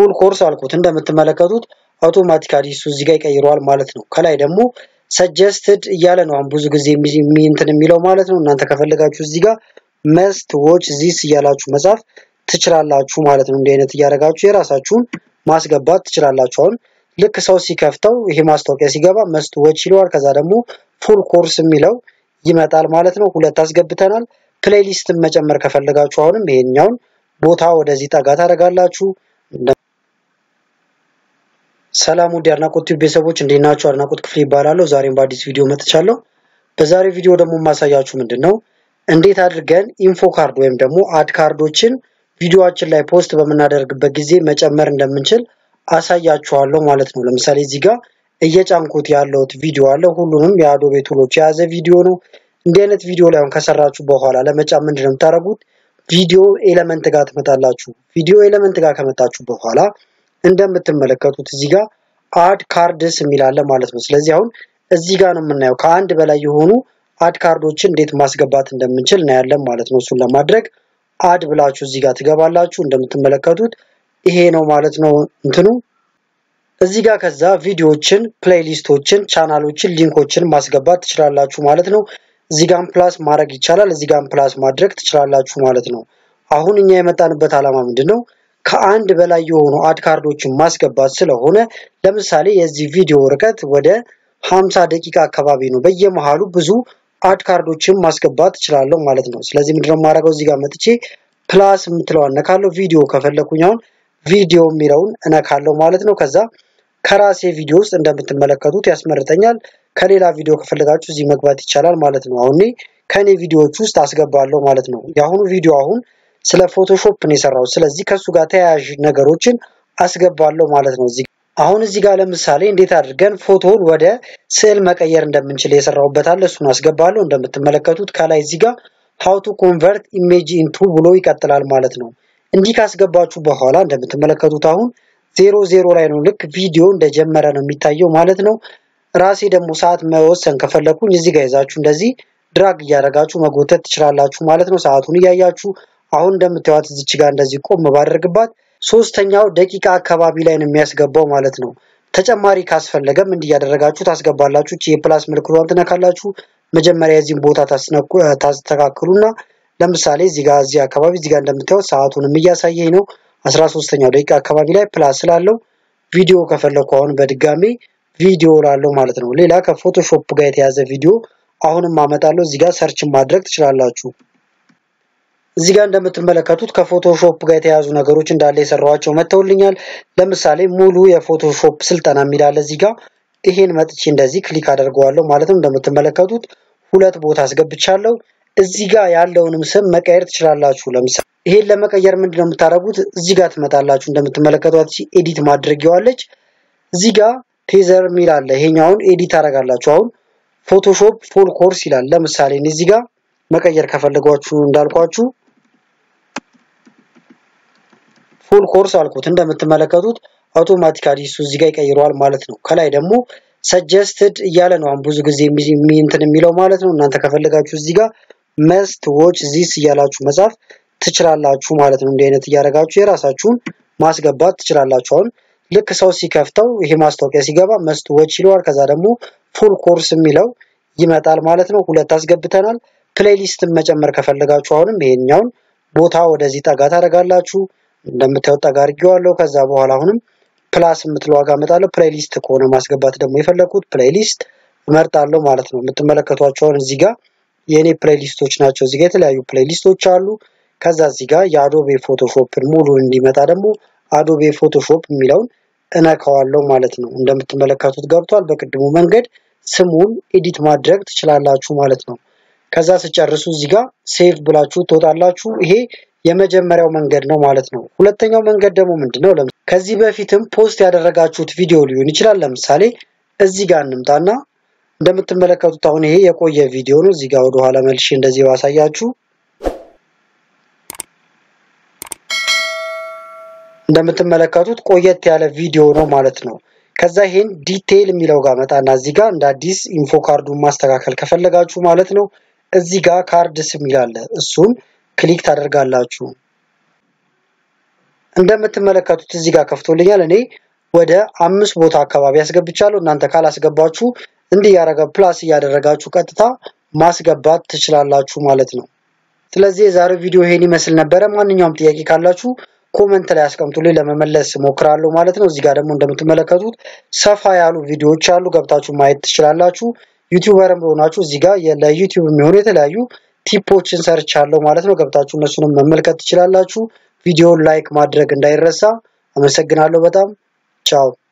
ፉል ኮርስ አልኩት እንደምትመለከቱት አውቶማቲካሊ እሱ እዚህ ጋር ይቀይረዋል ማለት ነው። ከላይ ደግሞ ሰጀስትድ እያለ ነው አሁን ብዙ ጊዜ እንትን የሚለው ማለት ነው። እናንተ ከፈለጋችሁ እዚህ ጋር መስት ዎች ዚስ እያላችሁ መጻፍ ትችላላችሁ ማለት ነው። እንዲህ አይነት እያደረጋችሁ የራሳችሁን ማስገባት ትችላላችሁ። አሁን ልክ ሰው ሲከፍተው ይሄ ማስታወቂያ ሲገባ መስት ዎች ይለዋል። ከዛ ደግሞ ፉል ኮርስ የሚለው ይመጣል ማለት ነው። ሁለት አስገብተናል። ፕሌሊስትን መጨመር ከፈለጋችሁ አሁንም ይሄኛውን ቦታ ወደዚህ ጠጋ ታደርጋላችሁ። ሰላም ውድ የአድናቆት ቲዩብ ቤተሰቦች እንዴት ናችሁ? አድናቆት ክፍሌ ይባላለሁ። ዛሬም በአዲስ ቪዲዮ መጥቻለሁ። በዛሬው ቪዲዮ ደግሞ የማሳያችሁ ምንድን ነው እንዴት አድርገን ኢንፎ ካርድ ወይም ደግሞ አድ ካርዶችን ቪዲዮአችን ላይ ፖስት በምናደርግበት ጊዜ መጨመር እንደምንችል አሳያችኋለሁ ማለት ነው። ለምሳሌ እዚህ ጋር እየጫንኩት ያለውት ቪዲዮ አለ። ሁሉንም የአዶቤ ቱሎች የያዘ ቪዲዮ ነው። እንዲህ አይነት ቪዲዮ ላይ አሁን ከሰራችሁ በኋላ ለመጫን ምንድን ነው የምታደርጉት? ቪዲዮ ኤለመንት ጋር ትመጣላችሁ። ቪዲዮ ኤለመንት ጋር ከመጣችሁ በኋላ እንደምትመለከቱት እዚህ ጋር አድ ካርድስ የሚላለ ማለት ነው። ስለዚህ አሁን እዚህ ጋር ነው የምናየው ከአንድ በላይ የሆኑ አድ ካርዶችን እንዴት ማስገባት እንደምንችል እናያለን ማለት ነው። እሱን ለማድረግ አድ ብላችሁ እዚህ ጋር ትገባላችሁ። እንደምትመለከቱት ይሄ ነው ማለት ነው እንትኑ እዚህ ጋር ከዛ ቪዲዮዎችን፣ ፕሌይሊስቶችን፣ ቻናሎችን፣ ሊንኮችን ማስገባት ትችላላችሁ ማለት ነው። እዚህ ጋር ፕላስ ማድረግ ይቻላል። እዚህ ጋር ፕላስ ማድረግ ትችላላችሁ ማለት ነው። አሁን እኛ የመጣንበት ዓላማ ምንድን ነው? ከአንድ በላይ የሆኑ አድ ካርዶችን ማስገባት ስለሆነ ለምሳሌ የዚህ ቪዲዮ ርቀት ወደ 50 ደቂቃ አካባቢ ነው። በየመሃሉ ብዙ አድ ካርዶችን ማስገባት እችላለሁ ማለት ነው። ስለዚህ ምንድነው የማደርገው? እዚህ ጋር መጥቼ ፕላስ የምትለው እነካለሁ። ቪዲዮ ከፈለኩኝ አሁን ቪዲዮ የሚለውን እነካለሁ ማለት ነው። ከዛ ከራሴ ቪዲዮ ውስጥ እንደምትመለከቱት ያስመርጠኛል። ከሌላ ቪዲዮ ከፈለጋችሁ እዚህ መግባት ይቻላል ማለት ነው። አሁን ከኔ ቪዲዮዎች ውስጥ አስገባለሁ ማለት ነው። የአሁኑ ቪዲዮ አሁን ስለ ፎቶሾፕ ነው የሰራው። ስለዚህ ከሱ ጋር ተያያዥ ነገሮችን አስገባለሁ ማለት ነው። እዚህ አሁን እዚህ ጋር ለምሳሌ እንዴት አድርገን ፎቶን ወደ ስዕል መቀየር እንደምንችል የሰራሁበት አለ። እሱን አስገባለሁ። እንደምትመለከቱት ከላይ እዚህ ጋር ሃው ቱ ኮንቨርት ኢሜጅ ኢንቱ ብሎ ይቀጥላል ማለት ነው። እንዲህ ካስገባችሁ በኋላ እንደምትመለከቱት አሁን ዜሮ ዜሮ ላይ ነው። ልክ ቪዲዮ እንደጀመረ ነው የሚታየው ማለት ነው። ራሴ ደግሞ ሰዓት መወሰን ከፈለኩኝ እዚህ ጋር ይዛችሁ እንደዚህ ድራግ እያደረጋችሁ መጎተት ትችላላችሁ ማለት ነው። ሰዓቱን እያያችሁ አሁን እንደምታዩት እዚች ጋር እንደዚህ ቆም ባደርግባት ሶስተኛው ደቂቃ አካባቢ ላይ ነው የሚያስገባው ማለት ነው። ተጨማሪ ካስፈለገም እንዲህ እያደረጋችሁ ታስገባላችሁ። የፕላስ ምልክቷን ትነካላችሁ። መጀመሪያ የዚህን ቦታ ታስተካክሉና ለምሳሌ እዚህ ጋር እዚህ አካባቢ እዚህ ጋር እንደምታዩት ሰዓቱንም እያሳየኝ ነው። አስራ ሶስተኛው ደቂቃ አካባቢ ላይ ፕላስ ስላለው ቪዲዮ ከፈለኩ አሁን በድጋሚ ቪዲዮ ላለው ማለት ነው። ሌላ ከፎቶሾፕ ጋር የተያዘ ቪዲዮ አሁንም አመጣለሁ። እዚህ ጋር ሰርች ማድረግ ትችላላችሁ። እዚህ ጋር እንደምትመለከቱት ከፎቶሾፕ ጋር የተያዙ ነገሮች እንዳለ የሰራኋቸው መጥተውልኛል። ለምሳሌ ሙሉ የፎቶሾፕ ስልጠና የሚላለ እዚህ ጋር ይሄን መጥቼ እንደዚህ ክሊክ አደርገዋለሁ ማለት ነው። እንደምትመለከቱት ሁለት ቦታ አስገብቻለሁ። እዚህ ጋር ያለውንም ስም መቀየር ትችላላችሁ። ለምሳሌ ይሄን ለመቀየር ምንድን ነው የምታደርጉት? እዚህ ጋር ትመጣላችሁ። እንደምትመለከቷት ኤዲት ማድረጊያዋለች። እዚህ ጋር ቴዘር የሚል አለ። ይሄኛውን ኤዲት አደርጋላችሁ። አሁን ፎቶሾፕ ፉል ኮርስ ይላል። ለምሳሌ እዚህ ጋር መቀየር ከፈለጓችሁ እንዳልኳችሁ ፉል ኮርስ አልኩት። እንደምትመለከቱት አውቶማቲካሊ እሱ እዚህ ጋር ይቀይረዋል ማለት ነው። ከላይ ደግሞ ሰጀስትድ እያለ ነው አሁን ብዙ ጊዜ እንትን የሚለው ማለት ነው። እናንተ ከፈለጋችሁ እዚህ ጋር መስት ዎች ዚስ እያላችሁ መጻፍ ትችላላችሁ ማለት ነው። እንዲህ አይነት እያደረጋችሁ የራሳችሁን ማስገባት ትችላላችሁ። አሁን ልክ ሰው ሲከፍተው ይሄ ማስታወቂያ ሲገባ መስት ዎች ይለዋል። ከዛ ደግሞ ፉል ኮርስ የሚለው ይመጣል ማለት ነው። ሁለት አስገብተናል። ፕሌሊስትን መጨመር ከፈለጋችሁ አሁንም ይሄኛውን ቦታ ወደዚህ ጠጋ ታደርጋላችሁ። እንደምታዩት ጠጋ አድርጌዋለሁ። ከዛ በኋላ አሁንም ፕላስ የምትለው ዋጋ እመጣለሁ። ፕሌሊስት ከሆነ ማስገባት ደግሞ የፈለኩት ፕሌሊስት እመርጣለሁ ማለት ነው። የምትመለከቷቸው አሁን እዚህ ጋር የእኔ ፕሌሊስቶች ናቸው። እዚህ ጋር የተለያዩ ፕሌሊስቶች አሉ። ከዛ እዚህ ጋር የአዶቤ ፎቶሾፕን ሙሉን እንዲመጣ ደግሞ አዶቤ ፎቶሾፕ የሚለውን እነካዋለሁ ማለት ነው። እንደምትመለከቱት ገብቷል። በቅድሙ መንገድ ስሙን ኤዲት ማድረግ ትችላላችሁ ማለት ነው። ከዛ ስጨርሱ እዚህ ጋር ሴቭ ብላችሁ ትወጣላችሁ። ይሄ የመጀመሪያው መንገድ ነው ማለት ነው። ሁለተኛው መንገድ ደግሞ ምንድነው? ከዚህ በፊትም ፖስት ያደረጋችሁት ቪዲዮ ሊሆን ይችላል። ለምሳሌ እዚህ ጋር እንምጣና እንደምትመለከቱት አሁን ይሄ የቆየ ቪዲዮ ነው። እዚህ ጋር ወደኋላ መልሼ እንደዚህ ባሳያችሁ እንደምትመለከቱት ቆየት ያለ ቪዲዮ ነው ማለት ነው። ከዛ ይሄን ዲቴይል የሚለው ጋር መጣና እዚህ ጋር እንደ አዲስ ኢንፎ ካርዱን ማስተካከል ከፈለጋችሁ ማለት ነው እዚህ ጋር ካርድስ የሚል አለ። እሱን ክሊክ ታደርጋላችሁ። እንደምትመለከቱት እዚህ ጋር ከፍቶልኛል። እኔ ወደ አምስት ቦታ አካባቢ ያስገብቻለሁ። እናንተ ካላስገባችሁ እንዲህ ያደረገ ፕላስ እያደረጋችሁ ቀጥታ ማስገባት ትችላላችሁ ማለት ነው። ስለዚህ የዛሬው ቪዲዮ ይሄን ይመስል ነበረ። ማንኛውም ጥያቄ ካላችሁ ኮመንት ላይ አስቀምጡልኝ ለመመለስ ሞክራለሁ ማለት ነው። እዚህ ጋር ደግሞ እንደምትመለከቱት ሰፋ ያሉ ቪዲዮዎች አሉ፣ ገብታችሁ ማየት ትችላላችሁ። ዩቲዩበርም ሆናችሁ እዚህ ጋር ለዩቲዩብ የሚሆኑ የተለያዩ ቲፖችን ሰርቻለሁ ማለት ነው። ገብታችሁ እነሱንም መመልከት ትችላላችሁ። ቪዲዮውን ላይክ ማድረግ እንዳይረሳ። አመሰግናለሁ በጣም ቻው።